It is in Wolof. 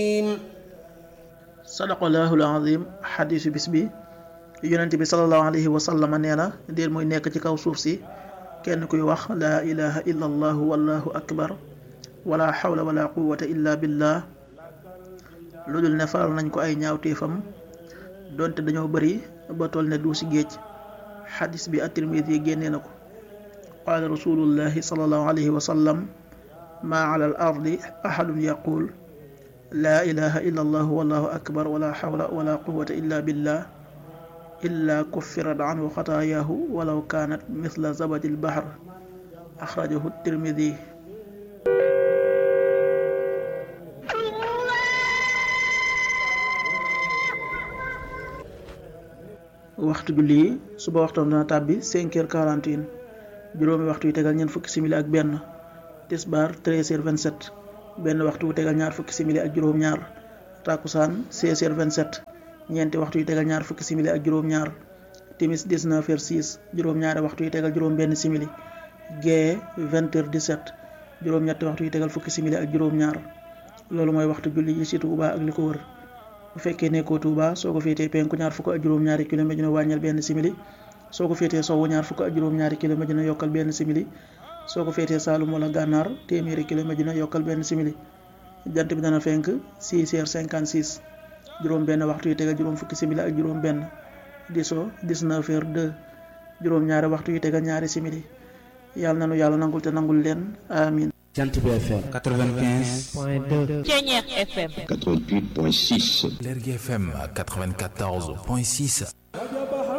sadaqallaahu al-aziim xadiisu bis bi yonent bi sallallahu alayhi wa sallam nee na déer muy nekk ci kaw suuf si kenn kuy wax laa ilaha illa allahu wallahu akbar wala xawla wala quwata illa billah lu dul ne faral nañ ko ay ñaawteefam donte dañoo bëri ba toll ne du si géej xadis bi at-Tirmidi génnee na ko qaala rasulullahi sallallahu alayhi wa sallam maa ala al ardi ahadun yaqul laa ilaha illa allahu wallahu akbar wala xawla wala quwata illa billah illa kuffirat anhu xataayaahu walaw kaanat mithla zabadi lbahr axrajahu tirmidi waxtu julli yi suba waxtoom dana tàbbi cinq heures quarante et un juróomi waxtu yu tegal ñeent fukki simili ak benn tisbaar treize heures vingt sept benn waxtu wu tegal ñaar fukki simili ak juróom-ñaar takkusaan seize heures vingt sept ñeenti waxtu yu tegal ñaar fukki simili ak juróom-ñaar timis 19 heures 6 juróom-ñaari waxtu yu tegal juróom-benn simili gee 20 heures 17 juróom-ñetti waxtu yu tegal fukki simili ak juróom-ñaar loolu mooy waxtu julli yi ci Touba ak li ko wër bu fekkee nekkoo Touba soo ko féetee penku ñaar fukk ak juróom-ñaari kilomètre dina wàññil benn simili soo ko féetee sowwu ñaar fukk ak juróom-ñaari kilomètre dina yokkal benn simili soo ko féetee Saalum wala Gànnaar téeméeri kilomètre dina yokkal benn simili jant bi dana fenk 6 heures 56 juróom benn waxtu yu tegal juróom fukki simili ak juróom benn di so 19 heures 2 juróom ñaari waxtu yu tegal ñaari simili yàlla na nu yàlla nangul te nangul leen amin Jant bi FM 95 point 2 Ceñeex FM 88.6 Lergui FM 94.6